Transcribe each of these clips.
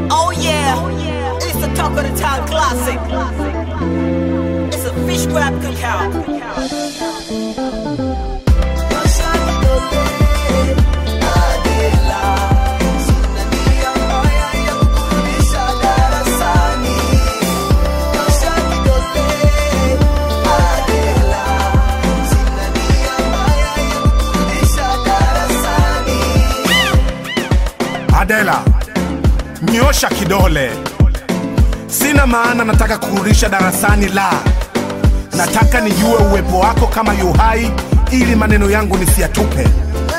Oh yeah, it's the talk of the town classic. It's a fish grab cookout. Adela, nyosha kidole. Sina maana nataka kurudisha darasani, la, nataka nijue uwepo wako kama yuhai, ili maneno yangu nisiyatupe.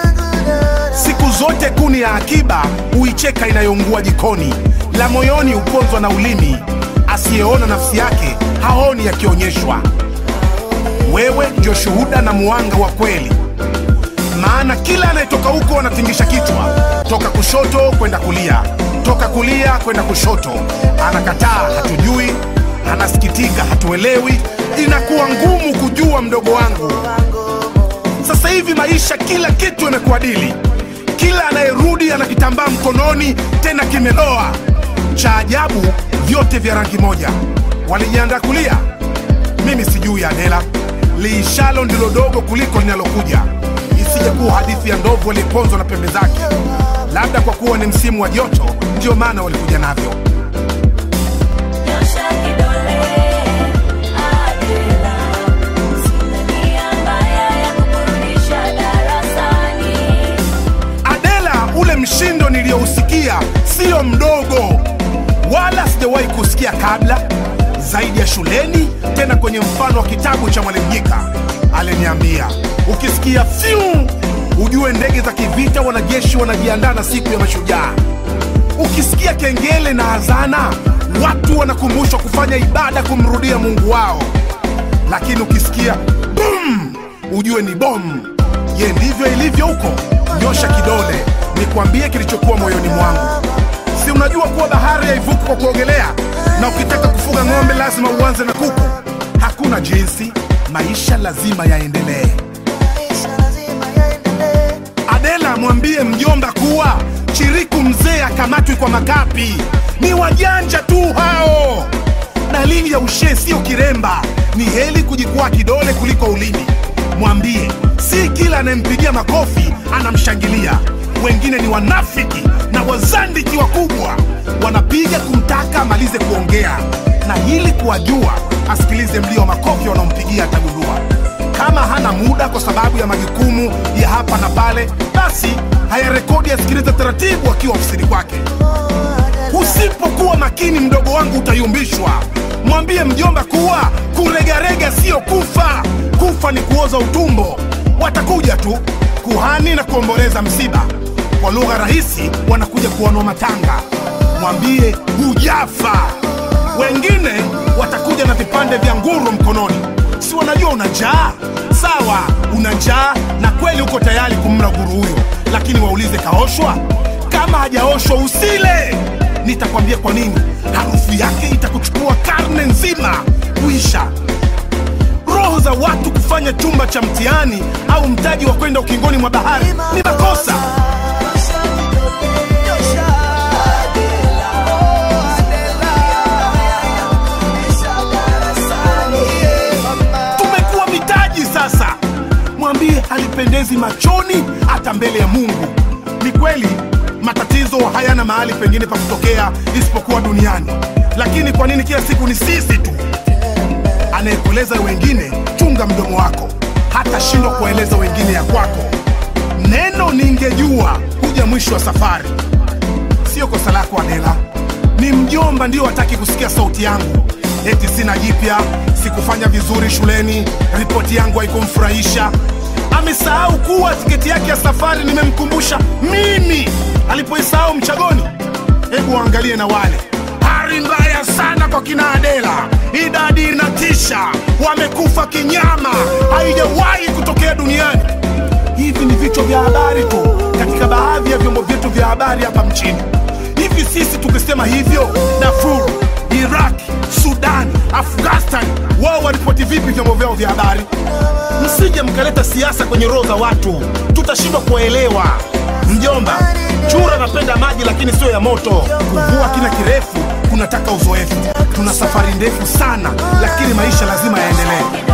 Siku zote kuni ya akiba huicheka inayoungua jikoni, la moyoni huponzwa na ulimi, asiyeona nafsi yake haoni yakionyeshwa. Wewe ndio shuhuda na muanga wa kweli maana kila anayetoka huko anatingisha kichwa, toka kushoto kwenda kulia, toka kulia kwenda kushoto. Anakataa hatujui, anasikitika hatuelewi. Inakuwa ngumu kujua mdogo wangu. Sasa hivi maisha, kila kitu imekuadili. Kila anayerudi ana kitambaa mkononi, tena kimeloa. Cha ajabu, vyote vya rangi moja. Walijiandaa kulia, mimi sijui Adela, liishalo ndilo dogo kuliko linalokuja. Isije kuwa hadithi ya ndovu aliyeponzwa na pembe zake. Labda kwa kuwa ni msimu wa joto, ndio maana walikuja navyo. Nyosha kidole, Adela. Sina nia mbaya ya kukurudisha darasani. Adela, ule mshindo niliyousikia sio mdogo, wala sijawahi kusikia kabla, zaidi ya shuleni, tena kwenye mfano wa kitabu cha Mwalimu Nyika. Aliniambia ukisikia fyu, ujue ndege za kivita, wanajeshi wanajiandaa na siku ya mashujaa. Ukisikia kengele na azana, watu wanakumbushwa kufanya ibada kumrudia Mungu wao. Lakini ukisikia bum, ujue ni bomu. Je, ndivyo ilivyo huko? Nyosha kidole nikwambie kilichokuwa moyoni mwangu. Si unajua kuwa bahari haivuki kwa kuogelea, na ukitaka kufuga ng'ombe lazima uanze na kuku. Hakuna jinsi, maisha lazima yaendelee. Adela, mwambie mjomba kuwa chiriku mzee akamatwi kwa makapi. Ni wajanja tu hao. Dalili ya ushee sio kiremba, ni heli kujikwaa kidole kuliko ulimi. Mwambie si kila anayempigia makofi anamshangilia. Wengine ni wanafiki na wazandiki wakubwa, wanapiga kumtaka amalize kuongea, na ili kuwajua asikilize mlio wa makofi wanaompigia, atagundua kama hana muda kwa sababu ya majukumu ya hapa na pale, basi hayarekodi, asikilize taratibu akiwa ofisini kwake. Usipokuwa makini, mdogo wangu, utayumbishwa. Mwambie mjomba kuwa kuregarega sio kufa. Kufa ni kuoza utumbo. Watakuja tu kuhani na kuomboleza msiba. Kwa lugha rahisi, wanakuja kuonwa matanga. Mwambie hujafa. Wengine watakuja na vipande vya nguru mkononi. Si wanajua una njaa? Sawa, una njaa na kweli uko tayari kumla nguru huyo, lakini waulize kaoshwa? Kama hajaoshwa usile. Nitakwambia kwa nini. Harufu yake itakuchukua karne nzima kuisha. Roho za watu kufanya chumba cha mtihani au mtaji wa kwenda ukingoni mwa bahari ni makosa. Tumekuwa mitaji sasa. Mwambie halipendezi machoni hata mbele ya Mungu. Ni kweli matatizo hayana mahali pengine pa kutokea isipokuwa duniani, lakini kwa nini kila siku ni sisi tu? Anayekueleza wengine, chunga mdomo wako, hata shindwa kueleza wengine ya kwako. Neno ningejua huja mwisho wa safari. Sio kosa lako Adela, ni mjomba ndio hataki kusikia sauti yangu. Eti sina jipya, sikufanya vizuri shuleni, ripoti yangu haikumfurahisha. Amesahau kuwa tiketi yake ya safari nimemkumbusha mimi alipoisahau mchagoni. Hebu waangalie na wale, hali mbaya sana kwa kina Adela, idadi inatisha, wamekufa kinyama, haijawahi kutokea duniani. Hivi ni vichwa vya habari tu katika baadhi ya vyombo vyetu vya habari hapa mchini. Hivi sisi tukisema hivyo, Darfur, Iraq, Sudan, Afghanistan, wao waripoti vipi vyombo vyao vya habari? msije mkaleta siasa kwenye roho za watu, tutashindwa kuwaelewa. Mjomba, chura anapenda maji lakini sio ya moto. Kuvua kina kirefu kunataka uzoefu. Tuna safari ndefu sana, lakini maisha lazima yaendelee.